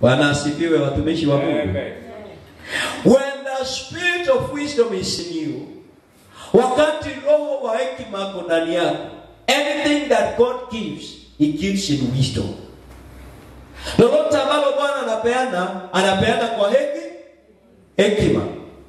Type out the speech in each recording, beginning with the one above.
Bwana asifiwe, watumishi wa Mungu. Amen. When the spirit of wisdom is in you, wakati roho wa hekima ako ndani yako, anything that God gives, he gives in wisdom. Lolote ambalo Bwana anapeana, anapeana kwa heki hekima.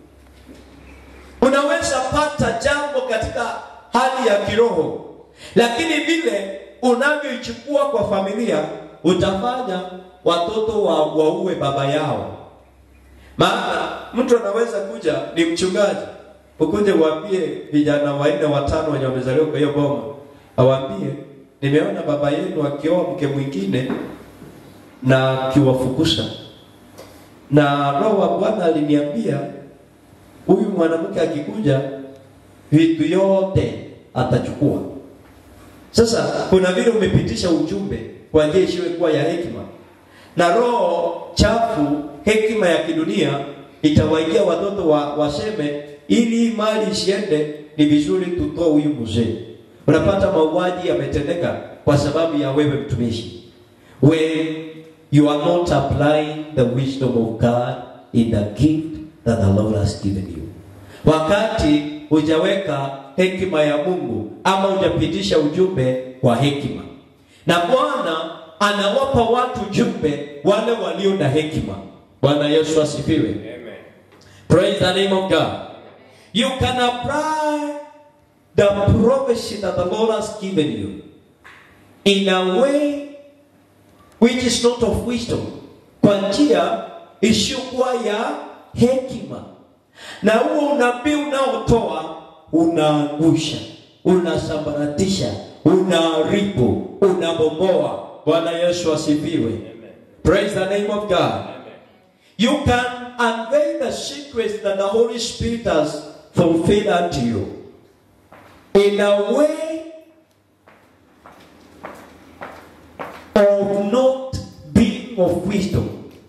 Unaweza pata jambo katika hali ya kiroho, lakini vile unavyoichukua kwa familia, utafanya watoto wa waue baba yao. Maana mtu anaweza kuja ni mchungaji, ukuje uambie vijana wanne watano wenye wamezaliwa kwa hiyo boma, awaambie nimeona baba yenu akioa mke mwingine na akiwafukusha, na roho wa Bwana aliniambia huyu mwanamke akikuja vitu yote atachukua. Sasa kuna vile umepitisha ujumbe kwa njia isiyokuwa ya hekima, na roho chafu, hekima ya kidunia itawaingia watoto wa, waseme ili hii mali isiende, ni vizuri tutoe huyu mzee. Unapata mauaji yametendeka kwa sababu ya wewe mtumishi, when you are not applying the wisdom of God in the gift that the Lord has given you. Wakati hujaweka hekima ya Mungu ama hujapitisha ujumbe kwa hekima, na Bwana anawapa watu jumbe wale walio na hekima. Bwana Yesu asifiwe. Amen. Praise the name of God. You can apply the prophecy that the Lord has given you in a way which is not of wisdom, kwa njia isiyokuwa ya hekima, na huo unabii unaotoa unaangusha, unasambaratisha, unaharibu, unabomoa. Bwana Yesu asifiwe. Amen. Praise the name of God. Amen. You can unveil the secrets that the Holy Spirit has fulfilled unto you in a way of not being of wisdom.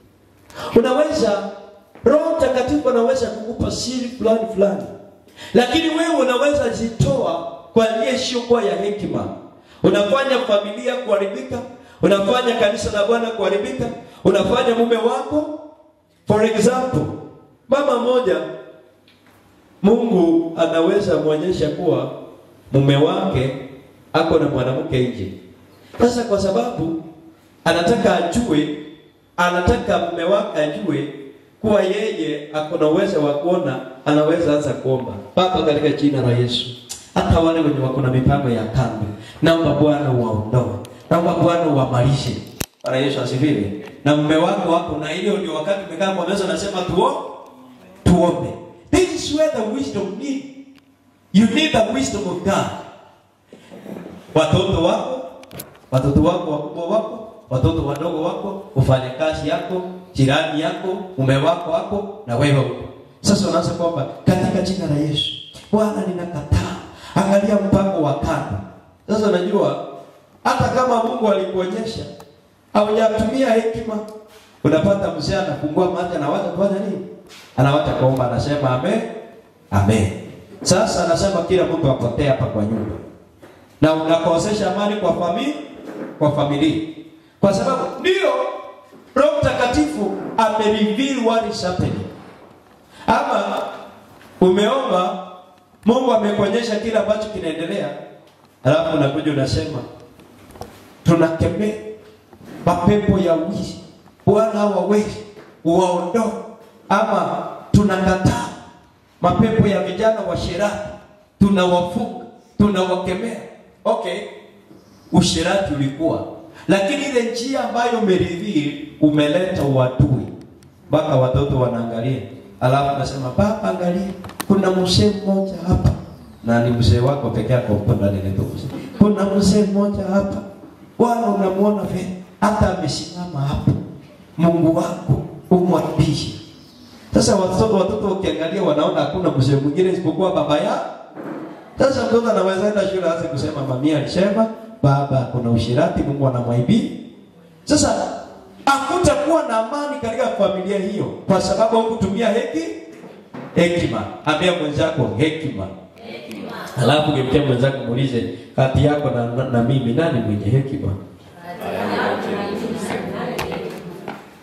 Unaweza Roho Mtakatifu anaweza kukupa siri fulani fulani, lakini wewe unaweza zitoa kwa njia isiyokuwa ya hekima. Unafanya familia kuharibika, unafanya kanisa la Bwana kuharibika, unafanya mume wako. For example, mama moja Mungu anaweza mwonyesha kuwa mume wake ako na mwanamke nje. Sasa kwa sababu anataka ajue, anataka mume wake ajue kuwa yeye ako na uwezo wa kuona, anaweza anza kuomba. Baba, katika jina la Yesu, hata wale wenye wako na mipango ya kando, naomba Bwana uwaondoe, naomba Bwana uwamalishe. Bwana Yesu asifiwe. Na mume wako wako na hiyo, ndio wakati umekaa kwa meza, nasema tuo tuombe. This is where the wisdom need. You need the wisdom of God. Watoto wako, watoto wako wakubwa wako, watoto wadogo wako, ufanyakazi yako, jirani yako, mume wako wako na wewe uko. Sasa unaanza kwamba katika jina la Yesu, Bwana ninakataa. Angalia mpango wa kando. Sasa unajua hata kama Mungu alikuonyesha haujatumia hekima, unapata mzee anafungua macho anawacha kufanya nini? Anawacha kuomba, anasema amen, amen. Sasa anasema kila mtu apotee hapa kwa nyumba, na unakosesha amani kwa familia, kwa familia, kwa sababu ndio Roho Mtakatifu amereveal what is happening. Ama umeomba, Mungu amekuonyesha kile ambacho kinaendelea, alafu unakuja unasema tunakemea mapepo ya wizi, Bwana hawawezi uwaondoe, ama tunakataa mapepo ya vijana wa sherati, tunawafunga, tunawakemea. Okay, usherati ulikuwa, lakini ile njia ambayo umeridhii umeleta uadui, mpaka watoto wanaangalia, alafu nasema baba, angalia, kuna mzee mmoja hapa, na ni mzee wako peke yako uko ndani ya ndoto. Kuna mzee mmoja hapa, Bwana unamwona vile hata amesimama hapo, Mungu wako umwapishe. Sasa watoto watoto ukiangalia wanaona hakuna mzee mwingine isipokuwa baba ya. Sasa mtoto anaweza enda shule aanze kusema mamia alisema baba kuna ushirati, Mungu anamwaibi. Sasa hakutakuwa na amani katika familia hiyo kwa sababu hukutumia heki hekima. Ambia mwenzako hekima. Alafu gemtia mwenzako muulize kati yako na, na, na mimi nani mwenye hekima?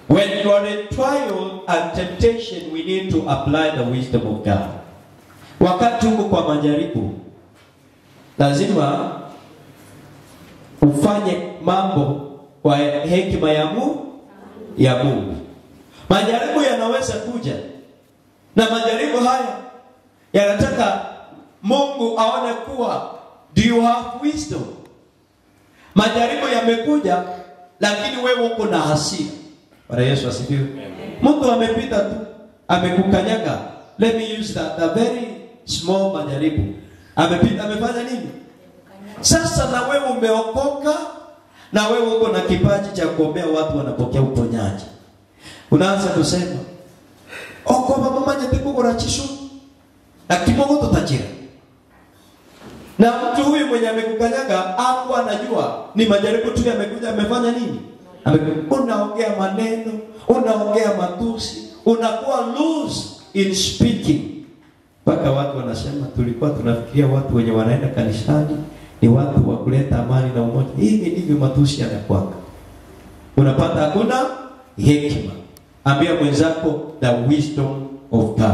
When you are in trial and temptation, we need to apply the wisdom of God. Wakati huko kwa majaribu, lazima ufanye mambo kwa hekima ya Mungu ya Mungu. Majaribu yanaweza kuja, na majaribu haya yanataka Mungu aone kuwa do you have wisdom. Majaribu yamekuja, lakini wewe uko na hasira. Bwana Yesu asifiwe. Mtu amepita tu amekukanyaga, let me use that a very small majaribu, amepita amefanya nini? Sasa na wewe umeokoka, na wewe uko na kipaji cha kuombea watu wanapokea uponyaji, unaanza kusema okoba mama nyete kugura chishu na kimogo tutajira na mtu huyu mwenye amekukanyaga hapo anajua ni majaribu tu yamekuja amefanya nini Ame- unaongea maneno unaongea matusi unakuwa loose in speaking mpaka watu wanasema tulikuwa tunafikiria watu wenye wanaenda kanisani ni watu wa kuleta amani na umoja hivi ndivyo matusi yanakwanga unapata hakuna hekima ambia mwenzako the wisdom of god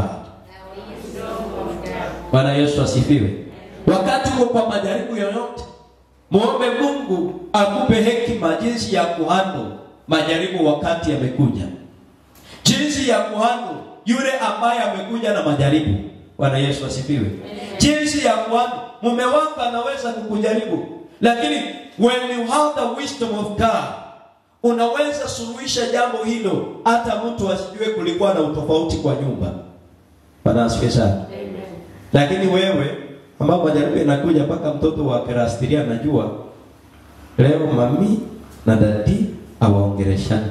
bwana yesu asifiwe wakati uko kwa majaribu yoyote muombe mungu akupe hekima jinsi ya kuhandle majaribu wakati yamekuja jinsi ya kuhandle yule ambaye amekuja na majaribu bwana yesu asifiwe jinsi ya kuhandle mume wako anaweza kukujaribu lakini when you have the wisdom of god unaweza suluhisha jambo hilo hata mtu asijue kulikuwa na utofauti kwa nyumba bwana asifiwe sana lakini wewe ambao majaribu yanakuja mpaka mtoto wa kerastiria anajua leo mami na dadi awaongereshana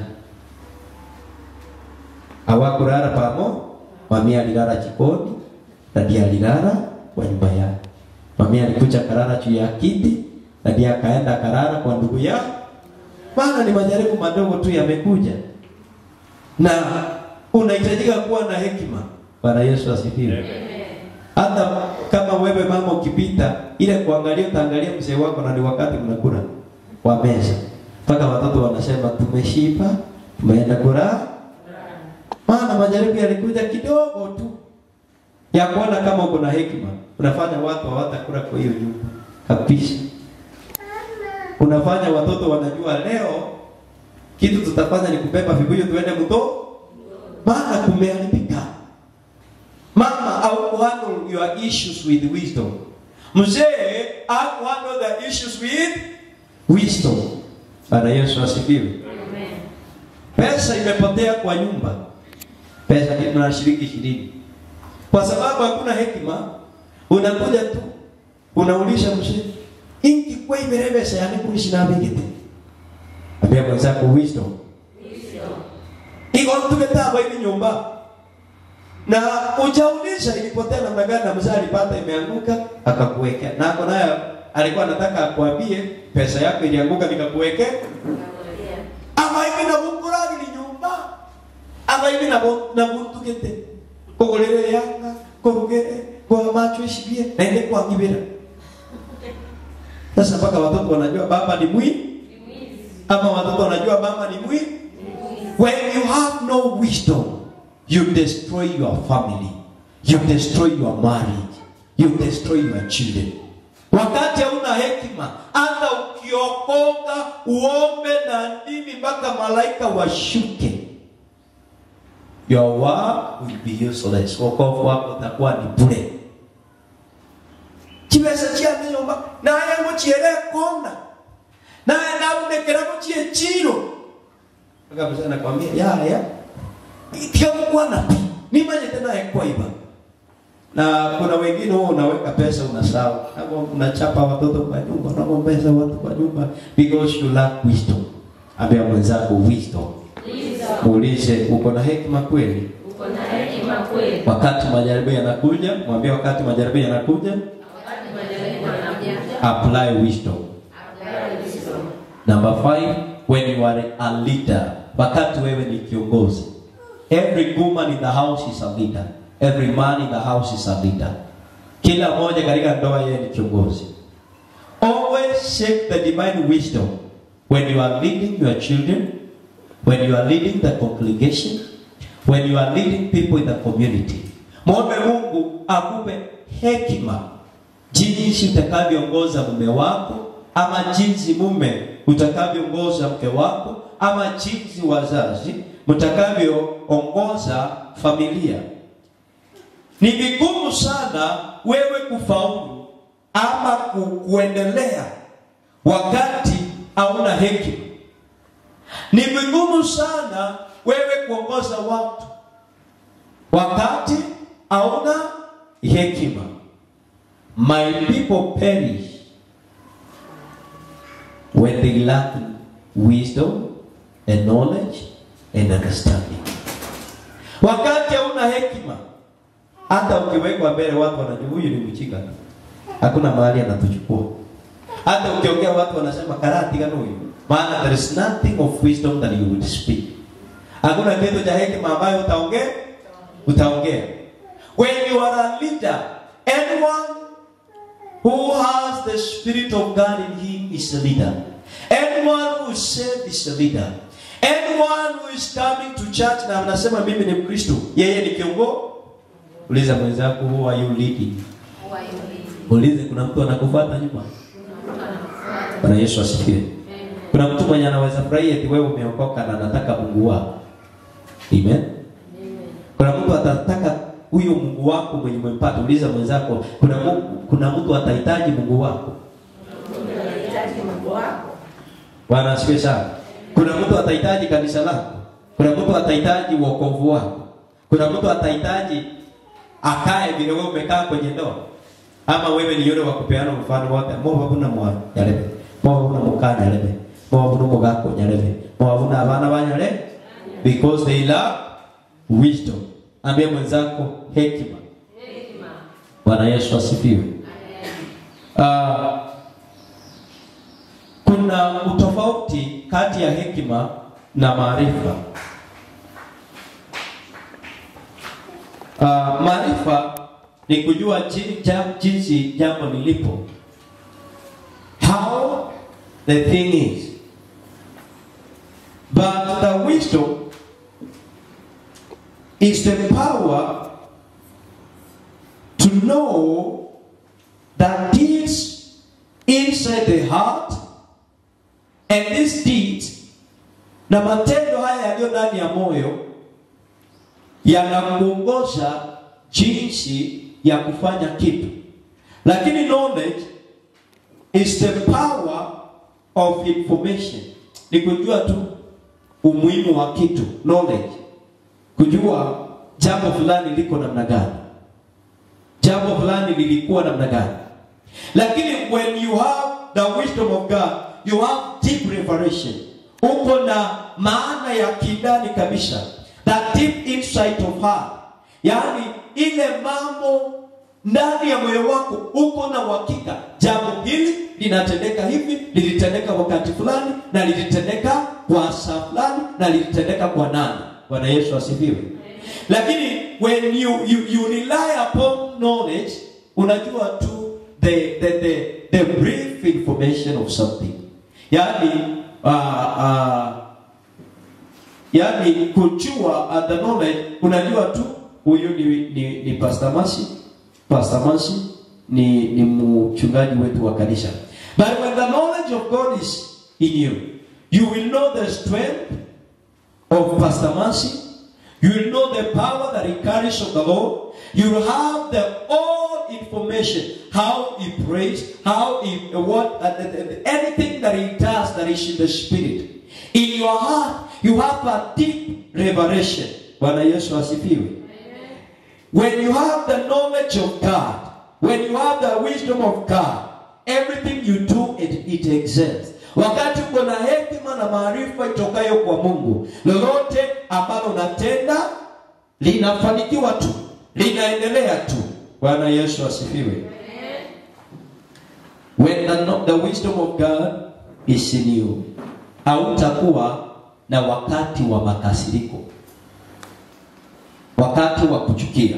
hawakulala pamo mami alilala jikoni dadi alilala kwa nyumba yake mami alikuja karara juu ya kiti dadi akaenda karara kwa ndugu yake maana ni majaribu madogo tu yamekuja na unahitajika kuwa na hekima bwana yesu asifiwe hata kama wewe mama ukipita ile kuangalia utaangalia mzee wako na ni wakati mnakula wa meza mpaka watoto wanasema tumeshiba tumeenda kula maana majaribu yalikuja kidogo tu ya kuona kama uko na hekima unafanya watu hawatakula kwa hiyo nyumba kabisa unafanya watoto wanajua leo kitu tutafanya ni kubeba vibuyu tuende mto maana kumeharibika mama au handle your issues with wisdom mzee au handle the issues with wisdom bana yesu asifiwe pesa imepotea kwa nyumba pesa kitu na shilingi ishirini kwa sababu hakuna hekima unakuja tu unaulisha mzee ingi kwa imerebesa yani kuishi na bigite ambia mwenzako wisdom iko tumetaba hivi nyumba na ujauliza ilipotea namna gani na mzee alipata imeanguka akakuwekea na ako nayo alikuwa anataka akwambie pesa yako ilianguka nikakuwekea ama hivi na bukuragiri nyumba ama hivi na bu- na buntukete kugurire yanga kurugere kwa macho ishibie naende kwa ngibira sasa mpaka watoto wanajua baba ni mwi ama watoto wanajua mama ni mwi when you have no wisdom you destroy your family you destroy your marriage you destroy your children wakati hauna hekima hata ukiokoka uombe na ndimi mpaka malaika washuke your work will be useless wokovu wako utakuwa ni bure kibesa kyane nyumba naye mukyere kona naye naunekera mukie chiro akabisa anakwambia yaya tikamukwana pi nimanyete naye kwaiba na kuna wengine huwa unaweka pesa unasahau Hapo unachapa watoto kwa nyumba unagombeza watu kwa nyumba because you lack wisdom ambia mwenzako wisdom muulize uko na hekima kweli Uko na hekima kweli? wakati majaribu yanakuja mwambie wakati majaribu yanakuja Wakati majaribu yanakuja, apply wisdom apply wisdom. number five when you are a leader wakati wewe ni kiongozi every woman in the house is a leader every man in the house is a leader kila mmoja katika ndoa yeye ni kiongozi always seek the divine wisdom when you are leading your children when you are leading the congregation when you are leading people in the community mwombe mungu akupe hekima jinsi utakavyoongoza mume wako ama jinsi mume utakavyoongoza mke wako ama jinsi wazazi mtakavyoongoza familia ni vigumu sana wewe kufaulu ama ku, kuendelea wakati hauna hekima ni vigumu sana wewe kuongoza watu wakati hauna hekima my people perish when they lack wisdom and knowledge and understanding wakati hauna hekima hata ukiwekwa mbele watu wanajua huyu ni mchika tu hakuna mahali anatuchukua hata ukiongea watu wanasema karati gani huyu maana there is nothing of wisdom that you would speak hakuna kitu cha hekima ambayo utaongea utaongea when you are a leader anyone who has the spirit of God in him is a leader anyone who is saved is a leader anyone who is coming to church na anasema mimi ni mkristo yeye ni kiongozi uliza mwenzako who are you leading ulize kuna mtu anakufuata nyuma bwana yesu asifiwe kuna mtu mwenye anaweza furahia eti wewe umeokoka na anataka mungu wako amen kuna mtu atataka huyo mungu wako mwenye umempata uliza mwenzako kuna mungu, kuna mtu atahitaji mungu wako bwana asifiwe sana kuna mtu atahitaji kanisa lako kuna mtu atahitaji wokovu wako kuna mtu atahitaji akae vile wewe umekaa kwenye ndoa ama wewe ni yule wa kupeana mfano wote mo babuna mwa yarebe mo babuna mukana yarebe mo babuna mugako yarebe mo babuna abana banyale because they lack wisdom ambie mwenzako hekima bwana yesu asifiwe uh, kuna utofauti kati ya hekima na maarifa uh, maarifa ni kujua ji- ja- jinsi jambo lilipo how the thing is but the wisdom is the power to know that deeds inside the heart and these deeds na matendo haya yaliyo ndani ya moyo yanakuongoza jinsi ya kufanya kitu lakini knowledge is the power of information ni kujua tu umuhimu wa kitu knowledge kujua jambo fulani liko namna gani jambo fulani lilikuwa namna gani lakini when you have the wisdom of god you have deep revelation uko na maana ya kindani kabisa that deep insight of heart yaani ile mambo ndani ya moyo wako uko na uhakika jambo hili linatendeka hivi lilitendeka wakati fulani na lilitendeka kwa saa fulani na lilitendeka kwa nani bwana yesu asifiwe lakini when you, you, you rely upon knowledge unajua tu the, the, the, the brief information of something yaani uh, uh, yaani kujua uh, the knowledge unajua tu huyu ni, ni, ni pastor masi pastor masi ni, ni mchungaji wetu wa kanisa but when the knowledge of god is in you you will know the strength of pastor masi you will know the power that he carries of the lord you will have the all information how he prays how he what uh, the- the- anything that he does that is in the spirit in your heart you have a deep revelation bwana yesu asifiwe when you have the knowledge of god when you have the wisdom of god everything you do it, it exists wakati uko na hekima na maarifa itokayo kwa mungu lolote ambalo unatenda linafanikiwa tu linaendelea tu bwana yesu asifiwe when the, kno- the wisdom of god is in you hautakuwa na wakati wa makasiriko wakati wa kuchukia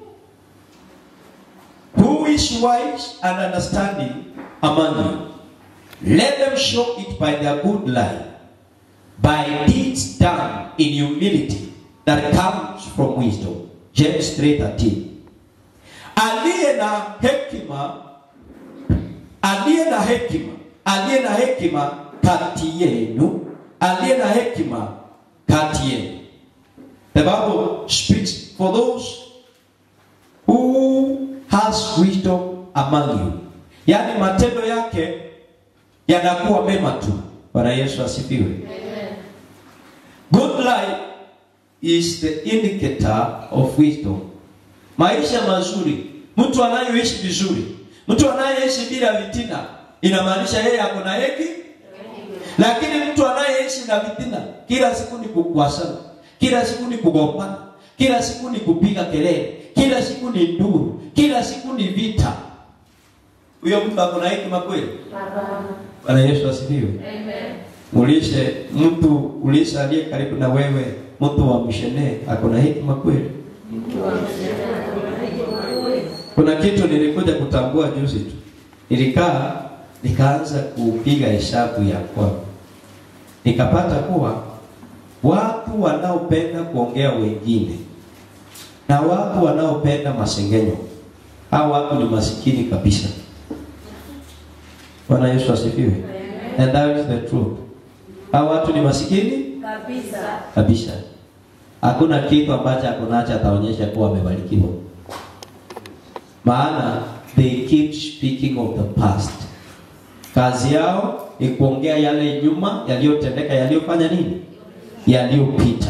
who is wise and understanding among you let them show it by their good life by deeds done in humility that comes from wisdom. James 3:13. Aliye na hekima, aliye na hekima, aliye na hekima kati yenu, aliye na hekima kati yenu. The Bible speaks for those who has wisdom among you. Yaani matendo yake yanakuwa mema tu. Bwana Yesu asifiwe. Good life is the indicator of wisdom. Maisha mazuri, mtu anayeishi vizuri, mtu anayeishi bila vitina, inamaanisha yeye ako na heki. Lakini mtu anayeishi na vitina, kila siku ni kukwasana, kila siku ni kugombana, kila siku ni kupiga kelele, kila siku ni nduru, kila siku ni vita, huyo mtu ako na hekima kweli? Bwana Yesu asifiwe. Ulishe mtu ulishe aliye karibu na wewe, mtu wa mshene ako na hekima kweli? Kuna kitu nilikuja kutambua juzi tu, nilikaa nikaanza kupiga hesabu ya kwangu, nikapata kuwa watu wanaopenda kuongea wengine na watu wanaopenda masengenyo, hao watu ni masikini kabisa. Bwana Yesu asifiwe. And that is the truth. Hao watu ni masikini Kabisa. kabisa. Hakuna kitu ambacho ako nacho ataonyesha kuwa amebarikiwa, maana they keep speaking of the past. Kazi yao ni kuongea yale nyuma yaliyotendeka, yaliyofanya nini, yaliyopita.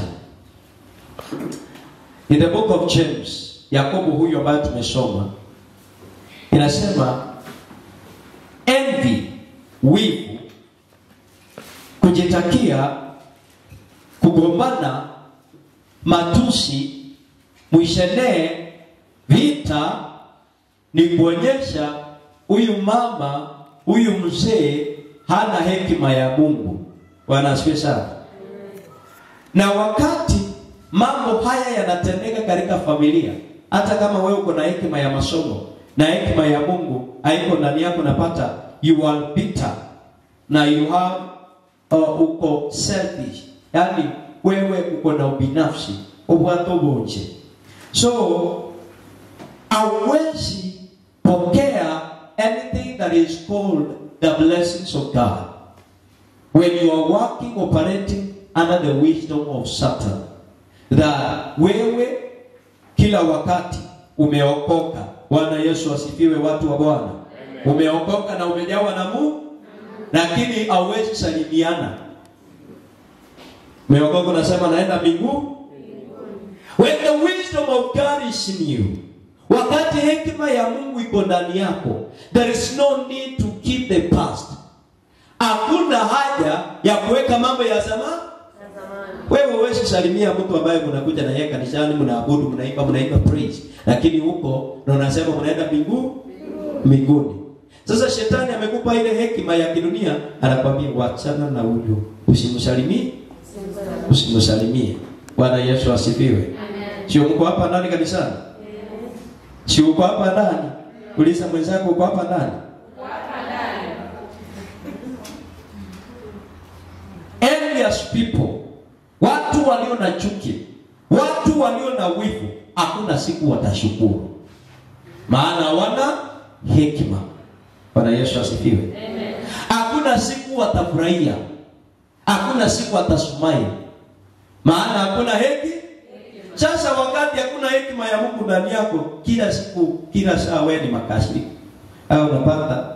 In the book of James, Yakobo huyu ambaye tumesoma inasema envy, wivu, kujitakia, kugombana, matusi, mwishenee, vita ni kuonyesha huyu mama, huyu mzee hana hekima ya Mungu. Bwana asifiwe sana. Na wakati mambo haya yanatendeka katika familia, hata kama wewe uko na hekima ya masomo na hekima ya Mungu haiko ndani yako, napata you are bitter na you have uh, uko selfish, yani wewe uko na ubinafsi ubwato bunje, so hauwezi pokea anything that is called the blessings of God when you are working operating under the wisdom of Satan that wewe kila wakati umeokoka. Bwana Yesu asifiwe, watu wa Bwana. Umeokoka na umejawa na Mungu, lakini hauwezi salimiana. Umeokoka unasema naenda mbinguni. When the wisdom of God is in you, wakati hekima ya Mungu iko ndani yako, there is no need to keep the past. Hakuna haja ya kuweka mambo ya zamani. Wewe huwezi salimia mtu ambaye mnakuja na yeye kanisani, mnaabudu, mnaimba, mnaimba praise, lakini huko na unasema mnaenda mbinguni mbinguni. Sasa shetani amekupa ile hekima ya kidunia, anakwambia wachana na huyo, usimsalimie, usimsalimie. Bwana Yesu asifiwe. Sio mko hapa ndani kanisani? Si uko hapa ndani? Uliza mwenzako uko hapa ndani? Envious people, watu walio na chuki, watu walio na wivu, hakuna siku watashukuru, maana wana hekima. Bwana Yesu asifiwe. Hakuna siku watafurahia, hakuna siku watasumai, maana hakuna heki. Sasa wakati hakuna hekima ya Mungu ndani yako, kila siku, kila saa wewe ni makasiriko, au unapata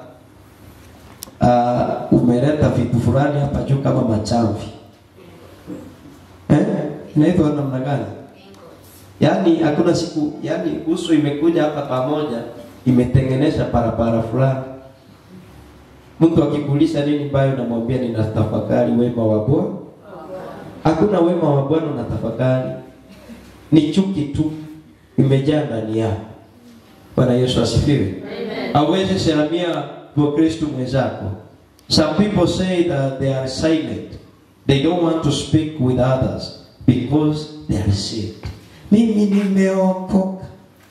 uh, umeleta vitu fulani hapa juu kama machamvi eh? Inaitwa namna gani? Yaani hakuna siku, yaani uso imekuja hapa pamoja, imetengenesha barabara fulani. Mtu akikuuliza nini mbaya, unamwambia ninatafakari wema wa Bwana. Hakuna wema wa Bwana unatafakari, ni chuki tu imejaa ndani yako. Bwana Yesu asifiwe. Hauwezi salamia Mkristo mwenzako. Some people say that they are silent. They don't want to speak with others because they are saved. Mimi nimeokoka,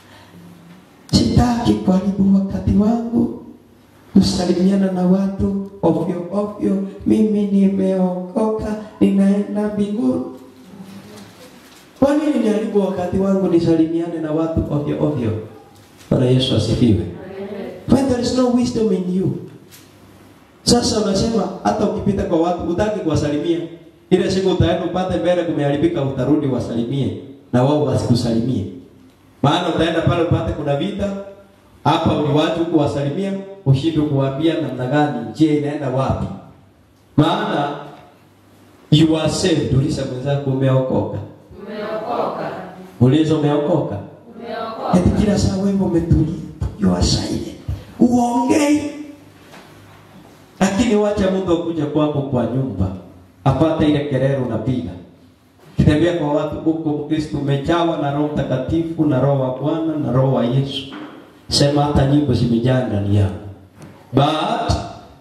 sitaki kuharibu wakati wangu kusalimiana na watu ovyo ovyo, mimi nimeokoka, ninaenda mbinguni. Kwa nini niharibu wakati wangu nisalimiane na watu ovyo ovyo? Bwana Yesu asifiwe. When there is no wisdom in you. Sasa unasema hata ukipita kwa watu utaki kuwasalimia. Ile siku utaenda upate mbele kumeharibika utarudi wasalimie na wao wasikusalimie. Maana utaenda pale upate kuna vita hapa uliwatu huku wasalimia ushindwe kuwaambia namna gani njia inaenda wapi. Maana you are saved. Uliza mwenzako umeokoka. Umeokoka. Uliza umeokoka. Umeokoka. Eti kila saa wewe umetulia. You are silent. Uongei. Lakini wacha Mungu akuja kwako kwa nyumba. Apate ile kelele unapiga. Kitembea kwa watu huko Mkristo umejawa na Roho Mtakatifu na Roho wa Bwana na Roho wa Yesu. Sema hata nyimbo zimejaa ndani yako. But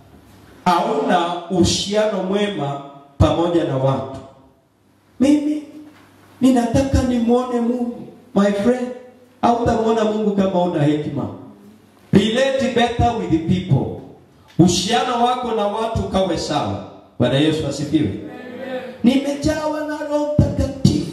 hauna uhusiano mwema pamoja na watu. Mimi ninataka nimwone Mungu. My friend, hautamwona Mungu kama una hekima. Relate better with the people. Uhusiano wako na watu kawe sawa. Bwana Yesu asifiwe. Nimejawa na Roho Mtakatifu.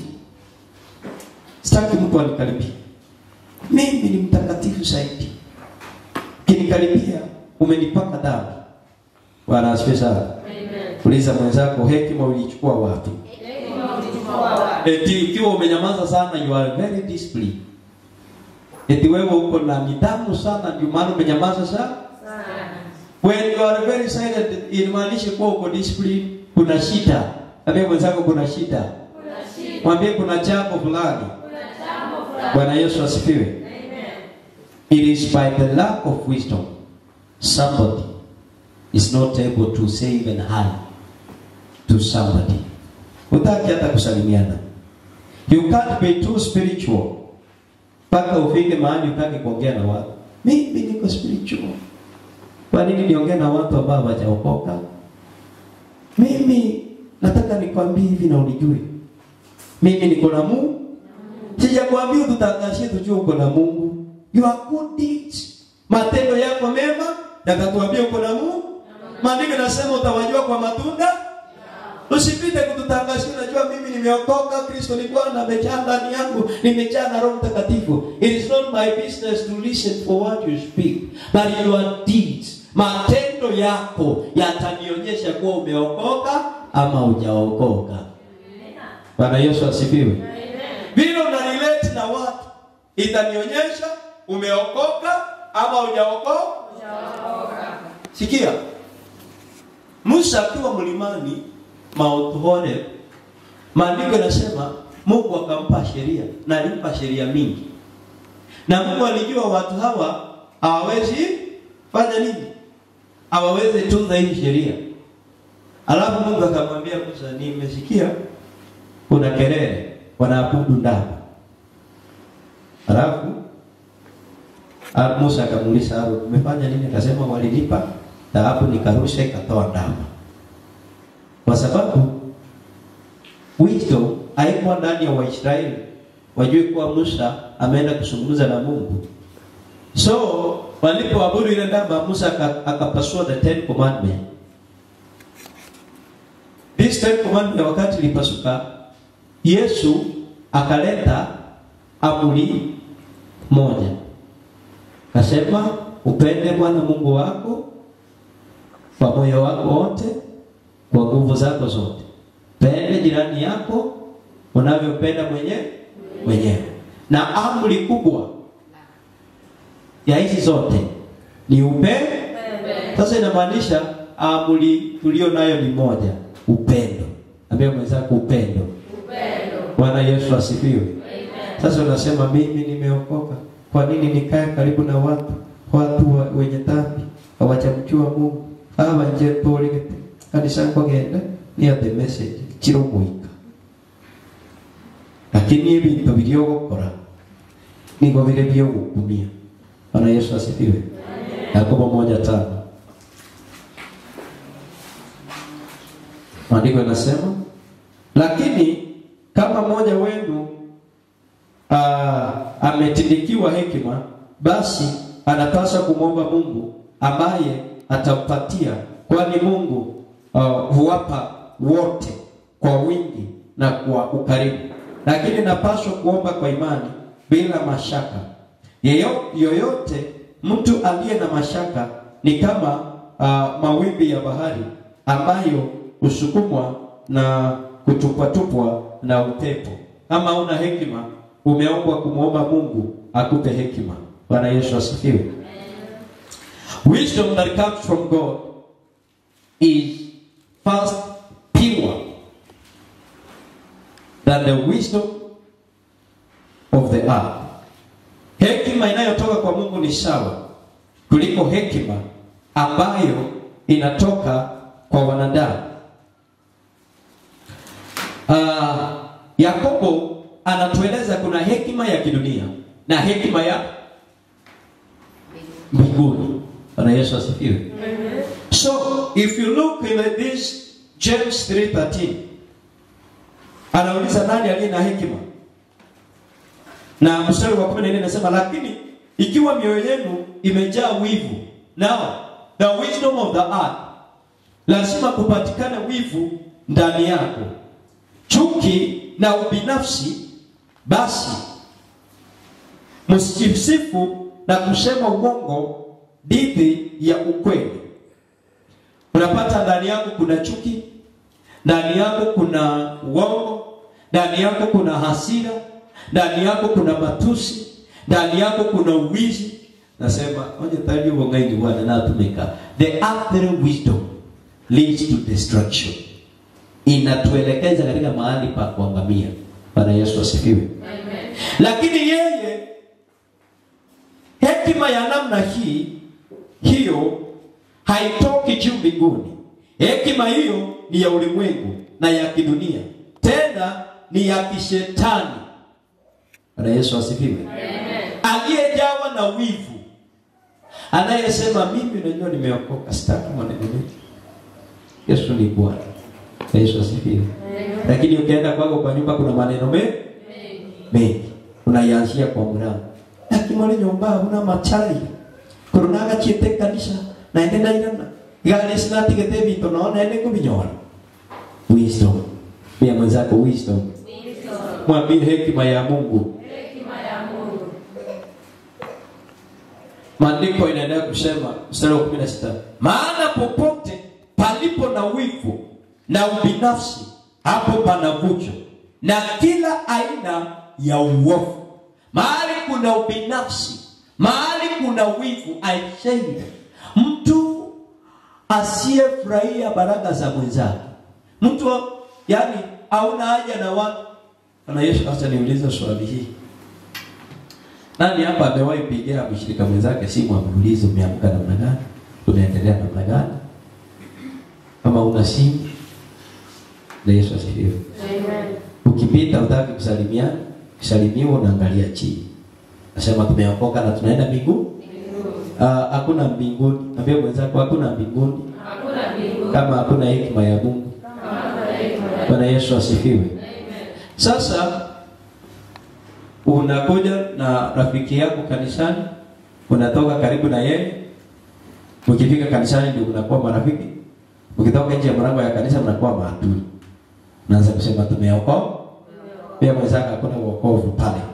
Sitaki mtu anikaribie. Mimi ni mtakatifu zaidi. Kinikaribia umenipaka damu. Bwana asifiwe sana. Amen. Uliza mwenzako hekima ulichukua wapi? Hekima ulichukua wapi? Eti ikiwa umenyamaza sana you are very disciplined. Eti wewe uko na nidhamu sana ndio maana umenyamaza sana. Sana. When you are very silent inamaanisha kuwa uko disciplined, kuna shida. Ambia mwenzako kuna shida. Kuna shida. Mwambie kuna jambo fulani. Kuna jambo fulani. Bwana Yesu asifiwe. Amen. It is by the lack of wisdom somebody is not able to say even hi to somebody. Utaki hata kusalimiana. You can't be too spiritual mpaka ufike mahali utaki kuongea na watu. Mimi niko spiritual. Kwa nini niongee na watu ambao hawajaokoka? Mimi nataka nikwambie hivi na unijue. Mimi niko na Mungu. Sijakwambia tutangashie tujue uko na Mungu. Your good deeds. Matendo yako mema yakatuambia uko na Mungu. Maandiko yanasema utawajua kwa matunda. Usipite kututangazia unajua mimi nimeokoka, Kristo ni Bwana, amejaa ndani yangu, nimejaa na Roho Mtakatifu. It is not my business to listen for what you speak, but your deeds. Matendo yako yatanionyesha kuwa umeokoka ama hujaokoka. Bwana Yesu asifiwe. Amen. Vile una relate na watu itanionyesha umeokoka ama hujaokoka. Ujaokoka. Sikia, Musa akiwa mlimani Mount Horeb, maandiko yanasema Mungu akampa sheria na alimpa sheria mingi, na Mungu alijua watu hawa hawawezi fanya nini, hawawezi tunza hii sheria. Alafu Mungu akamwambia Musa, nimesikia kuna kelele wanaabudu ndama. Alafu ah, Musa akamuuliza Haruni, umefanya nini? Akasema walinipa dhahabu nikarusha ikatoa ndama. Kwa sababu wisdom haikuwa ndani ya Waisraeli wajue kuwa Musa ameenda kuzungumza na Mungu. So walipoabudu ile ndama, Musa aka- akapasua the ten commandment. This ten commandment wakati ilipasuka, Yesu akaleta amri moja, kasema upende Bwana Mungu wako kwa moyo wako wote, kwa nguvu zako zote. Pende jirani yako unavyopenda mwenyewe mwenyewe. Na amri kubwa ya hizi zote ni upendo. Amen. Sasa inamaanisha amri tulio nayo ni moja, upendo. Ambia mwenzako upendo. Upendo. Bwana Yesu asifiwe. Amen. Sasa unasema mimi nimeokoka, kwa nini nikae karibu na watu watu wa, wenye dhambi hawajamjua Mungu aba nje tũrĩgĩte kanitha ngogenda nĩ atĩ message kirũmũika lakini ibintu biria ũgũkora nĩguo vile biogũkumia Bwana Yesu asifiwe Yakobo moja tano maandiko yanasema lakini kama mmoja wenu ah, ametindikiwa hekima, basi anapaswa kumwomba Mungu ambaye atampatia kwani Mungu uh, huwapa wote kwa wingi na kwa ukarimu, lakini napaswa kuomba kwa imani bila mashaka. Yeyo, yoyote mtu aliye na mashaka ni kama uh, mawimbi ya bahari ambayo husukumwa na kutupwatupwa na upepo. Kama una hekima, umeombwa kumwomba Mungu akupe hekima. Bwana Yesu asifiwe. Wisdom that comes from God is first pure than the wisdom of the earth. Hekima inayotoka kwa Mungu ni sawa kuliko hekima ambayo inatoka kwa wanadamu. Uh, Yakobo anatueleza kuna hekima ya kidunia na hekima ya mbinguni. Bwana Yesu asifiwe. So if you look in this James 3:13 anauliza nani aliye na hekima? Na mstari wa 14 inasema lakini ikiwa mioyo yenu imejaa wivu, now the wisdom of the earth, lazima kupatikane wivu ndani yako, chuki na ubinafsi, basi msijisifu na kusema uongo dhidi ya ukweli. Unapata ndani yako kuna chuki, ndani yako kuna uongo, ndani yako kuna hasira, ndani yako kuna matusi, ndani yako kuna uwizi. Nasema onye tali uongaini bwana na tumeka. The earthly wisdom leads to destruction. Inatuelekeza katika mahali pa kuangamia. Bwana Yesu asifiwe. Amen. Lakini yeye hekima ya namna hii hiyo haitoki juu mbinguni. Hekima hiyo ni ya ulimwengu na ya kidunia, tena ni ya kishetani. Bwana Yesu asifiwe. Amen. Aliyejawa na wivu, anayesema mimi najua nimeokoka, sitaki maneno mengi. Yesu ni Bwana. Bwana Yesu asifiwe. Lakini ukienda kwako kwa nyumba kuna maneno mengi mengi unaianzia kwa mlango akimwone nyumba huna machari kurunaga chiete kanisa naende nairana gari sinatigete vito no naende kuvinyora wisdom pia mwenzako wisdom Wisdom. mwambie hekima ya Mungu Hekima ya Mungu. maandiko inaendelea kusema mstari wa 16 maana popote palipo na wivu na ubinafsi hapo pana vujo na kila aina ya uovu mahali kuna ubinafsi mahali kuna wivu I say mtu asiyefurahia baraka za mwenzake mtu yani hauna haja na watu Bwana Yesu acha niulize swali hii nani hapa amewahi pigia mshirika mwenzake simu amuulize umeamka namna gani? Unaendelea namna gani? Kama una simu na Yesu asifiwe. Amen. Ukipita utaki kusalimia, kusalimiwa unaangalia chini. Nasema tumeokoka na tunaenda mbinguni? Mbinguni. Ah, hakuna mbinguni. Ambia mwenzako hakuna mbinguni Hakuna mbinguni kama hakuna hekima ya Mungu. kama hakuna hekima ya Bwana Yesu asifiwe. Amen. Sasa unakuja na rafiki yako kanisani, unatoka karibu na yeye, mkifika kanisani ndio mnakuwa marafiki, mkitoka nje ya mlango ya kanisa mnakuwa maadui. Naanza kusema tumeokoka, pia mwenzako hakuna wokovu pale.